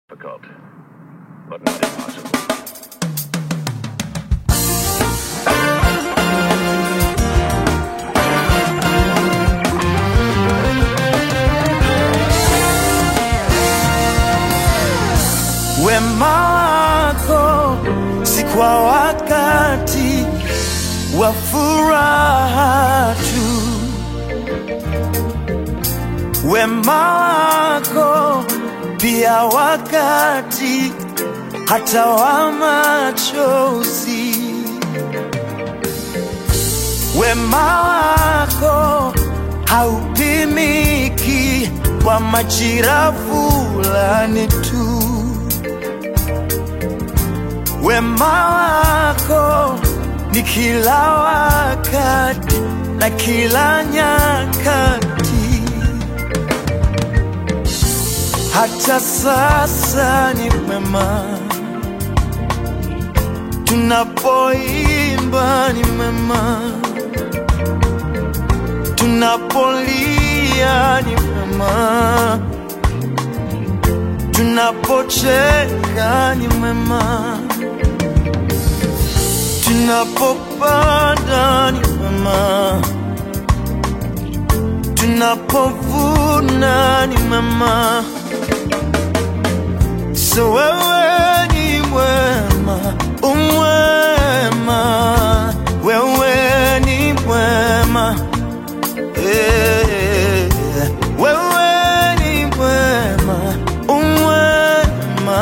difficult, but not impossible. Wema wako si kwa wakati wa furaha tu, wema wako pia wakati hata wa machozi. Wema wako haupimiki kwa majira fulani tu. Wema wako ni kila wakati na kila nyakati, hata sasa ni mema. Tunapoimba ni mema, tunapolia ni mema, tunapocheka ni mema tunapopanda ni mema, tunapovuna ni mema. So wewe ni mwema, umwema, wewe ni mwema Eh, wewe ni mwema, umwema,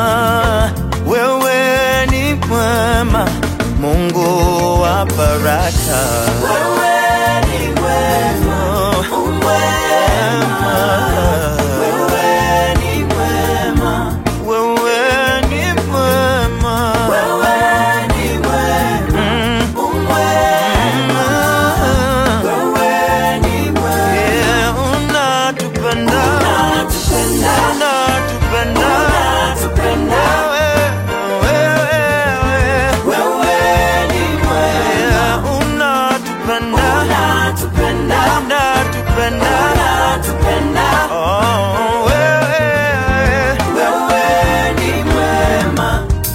wewe ni mwema, Mungu wa baraka. Wewe ni mwema, umwema, wewe ni mwema, wewe ni mwema, wewe ni mwema, umwema, wewe ni mwema, yeah, unatupenda, unatupenda, unatupenda, unatupenda, wewe, wewe, wewe ni mwema, yeah, unatupenda, unatupenda, unatupenda, unatupenda, oh, wewe, wewe ni mwema.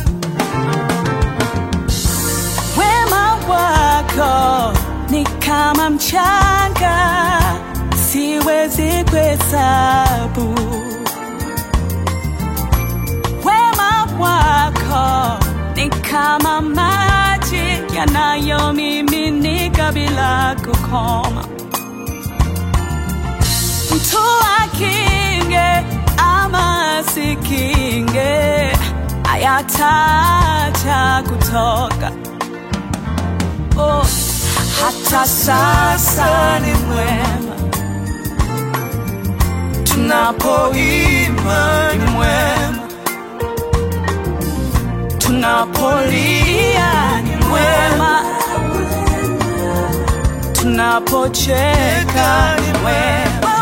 Wema wako ni kama mchanga, siwezi kuhesabu. Wema wako ni kama maji yanayomiminika bila kukoma. Mtu akinge ama sikinge, hayataacha kutoka oh, hata sasa ni mwema, tunapoimba ni mwema, tunapolia ni mwema, tunapocheka ni mwema.